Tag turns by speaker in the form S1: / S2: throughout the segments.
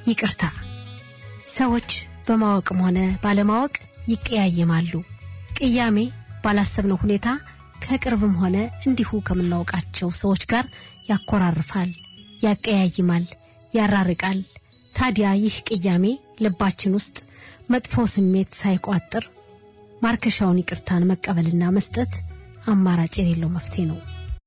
S1: ይቅርታ ሰዎች በማወቅም ሆነ ባለማወቅ ይቀያየማሉ። ቅያሜ ባላሰብነው ሁኔታ ከቅርብም ሆነ እንዲሁ ከምናውቃቸው ሰዎች ጋር ያኮራርፋል፣ ያቀያይማል፣ ያራርቃል። ታዲያ ይህ ቅያሜ ልባችን ውስጥ መጥፎ ስሜት ሳይቋጥር ማርከሻውን ይቅርታን መቀበልና መስጠት አማራጭ የሌለው መፍትሄ ነው።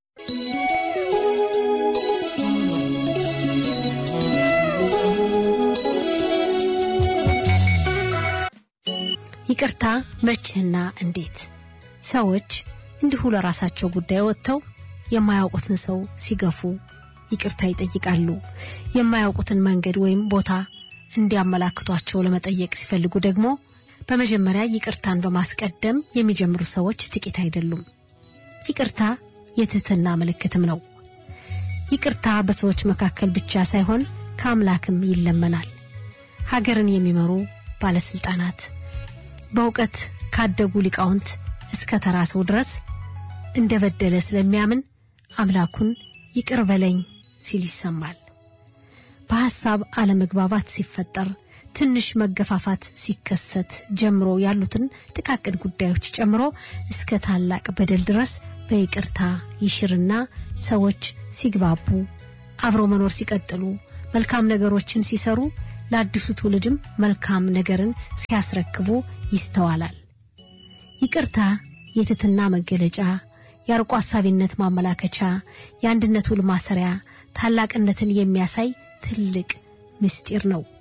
S1: ይቅርታ መቼና እንዴት? ሰዎች እንዲሁ ለራሳቸው ጉዳይ ወጥተው የማያውቁትን ሰው ሲገፉ ይቅርታ ይጠይቃሉ። የማያውቁትን መንገድ ወይም ቦታ እንዲያመላክቷቸው ለመጠየቅ ሲፈልጉ ደግሞ በመጀመሪያ ይቅርታን በማስቀደም የሚጀምሩ ሰዎች ጥቂት አይደሉም። ይቅርታ የትህትና ምልክትም ነው። ይቅርታ በሰዎች መካከል ብቻ ሳይሆን ከአምላክም ይለመናል። ሀገርን የሚመሩ ባለስልጣናት በእውቀት ካደጉ ሊቃውንት እስከ ተራ ሰው ድረስ እንደ በደለ ስለሚያምን አምላኩን ይቅር በለኝ ሲል ይሰማል። በሐሳብ አለመግባባት ሲፈጠር፣ ትንሽ መገፋፋት ሲከሰት ጀምሮ ያሉትን ጥቃቅን ጉዳዮች ጨምሮ እስከ ታላቅ በደል ድረስ በይቅርታ ይሽርና ሰዎች ሲግባቡ፣ አብሮ መኖር ሲቀጥሉ፣ መልካም ነገሮችን ሲሰሩ ለአዲሱ ትውልድም መልካም ነገርን ሲያስረክቡ ይስተዋላል። ይቅርታ የትህትና መገለጫ፣ የአርቆ ሐሳቢነት ማመላከቻ፣ የአንድነት ውል ማሰሪያ፣ ታላቅነትን የሚያሳይ ትልቅ ምስጢር ነው።